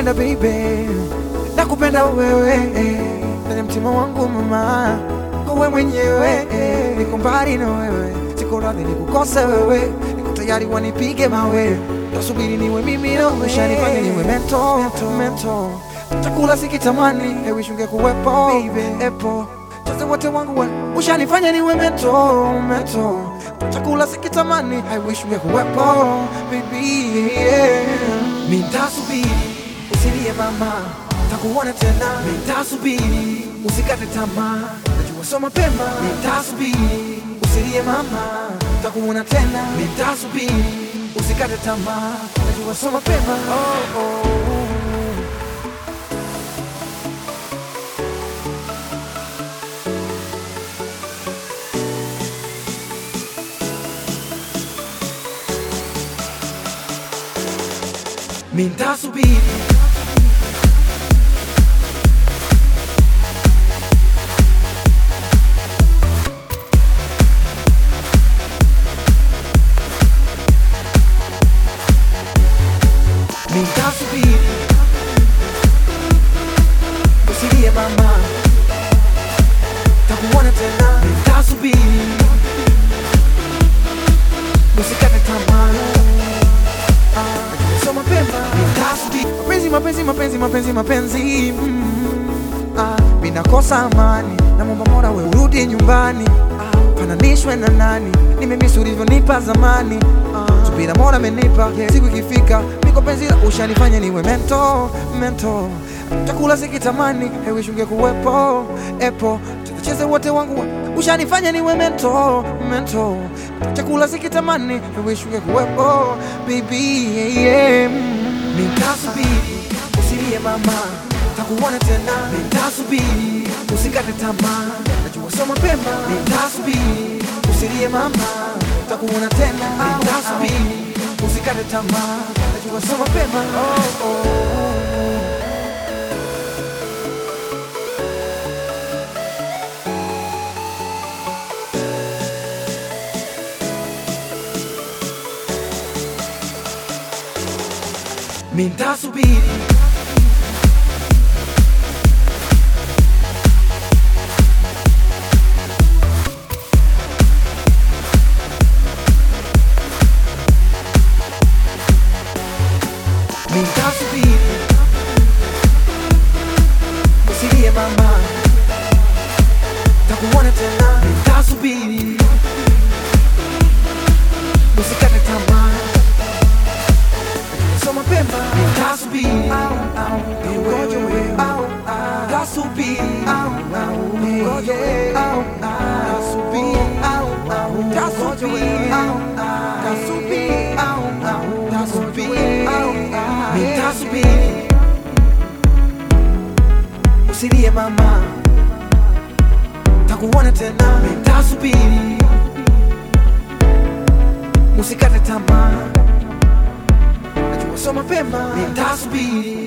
nakupenda baby, nakupenda wewe ndani ya mtima wangu mama, wewe mwenyewe niko mbali na wewe, siko radhi nikukose wewe, niko tayari wanipige mawe, nasubiri niwe mimi na wewe, ushanifanya niwe mento mento, chakula sikitamani, I wish ungekuwepo epo Cheze wote wangu we, ushanifanya niwe mento mento, chakula sikitamani, I wish ungekuwepo baby yeah. Mintasubiri usilie mama, takuona tena. Mintasubiri usikate tamaa, najua so mapema. Mintasubiri usilie mama, takuona tena. Mintasubiri usikate tamaa, najua so mapema. Oh, oh. Mintasubiri Mintasubiri usilie mama, takuona tena. Mintasubiri usikate tamaa so mapema mapenzi mapenzi mapenzi mapenzi mapenzi mm, ah, binakosa amani na momba mora we urudi nyumbani ah, fananishwe na nani nimemisi ulivyonipa zamani ah, subira mora amenipa siku ikifika miko penzi la ushanifanya niwe mento mento chakula sikitamani hewish ungekuwepo epo chezecheze wote wangu wa- ushanifanya niwe mento mento chakula sikitamani hewish ungekuwepo baby yeah, yeah. Nitasubiri usilie mama, takuona tena. Nitasubiri usikate tamaa, najua so mapema. Nitasubiri usilie mama, takuona tena. Nitasubiri usikate tamaa, najua so mapema. Oh, oh. Mintasubiri Mintasubiri usilie mama, takuona tena. Mintasubiri usikate tamaa so mapema nitasubiri ningoje wewe tasubiri ningoje wewe tasubiri tasubiri tasubiri tasubiri nitasubiri usilie mama takuona tena nitasubiri usikate tamaa najua so mapema nitasubiri